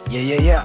Yeah, yeah, yeah.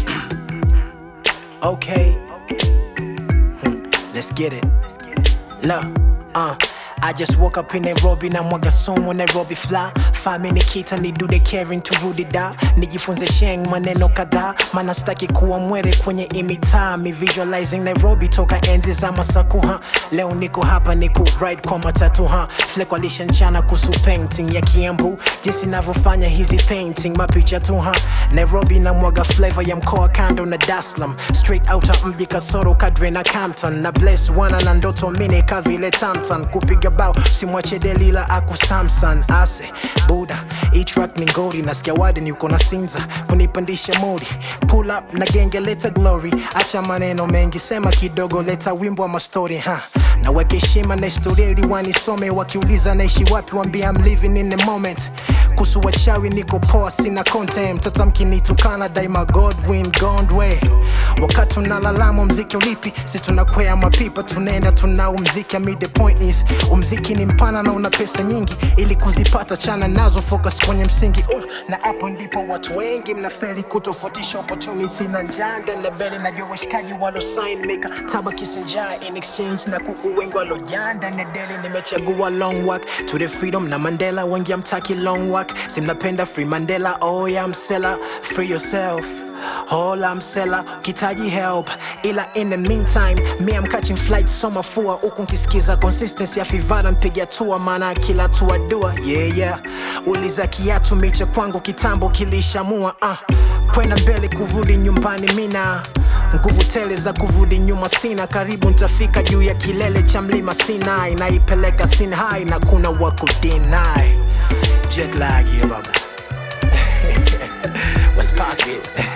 okay. Hmm, Let's get it. Look, uh. I just woke up in Nairobi na mwaga somo Nairobi fly fame nikita ni do the caring turudi da nijifunze sheng maneno kadhaa maana sitaki kuwa mwere kwenye imitaa mi visualizing Nairobi toka enzi za masakuha leo niko hapa niku ride kwa matatu ha flek walishanchana kuhusu painting ya kiambu jinsi navyofanya hizi painting mapicha tu ha Nairobi na mwaga flavor ya mkoa kando na Daslam straight out of mji kasoro kadre na Campton na bless wana na ndoto mine kavile tamtan kupiga bao simwache Delila aku Samson ase buda hii track ni ngori nasikia warden yuko na sinza kunipandisha modi pull up na genge leta glory acha maneno mengi sema kidogo leta wimbo wa mastori ha naweka heshima na historia ili wanisome wakiuliza naishi wapi wambia I'm living in the moment kuhusu wachawi niko poa sina content mtoto mkinitukana daima godwin gondwe wakati unalalama mziki ulipi si tunakwea mapipa tunaenda tunao mziki I mean the point is umziki ni mpana na una pesa nyingi ili kuzipata chana nazo focus kwenye msingi uh, na hapo ndipo watu wengi mnafeli kutofautisha opportunity na njanda na beli najua washikaji walo sign maker taba kisinjaa in exchange na kuku wengi walojanda na deli nimechagua long walk to the freedom na mandela wengi amtaki long walk simnapenda free mandela oh yeah msela free yourself All I'm seller, kitaji help ila in the meantime me I'm catching flight so mafua huku nkisikiza consistency ya fivara mpiga tua maana kila tua dua yeah yeah uliza kiatu miche kwangu kitambo kilishamua uh. kwenda mbele kurudi nyumbani mina nguvu tele za kurudi nyuma sina karibu ntafika juu ya kilele cha mlima Sinai naipeleka Sinhai na kuna wakudinai jet lag yeah baba what's pocket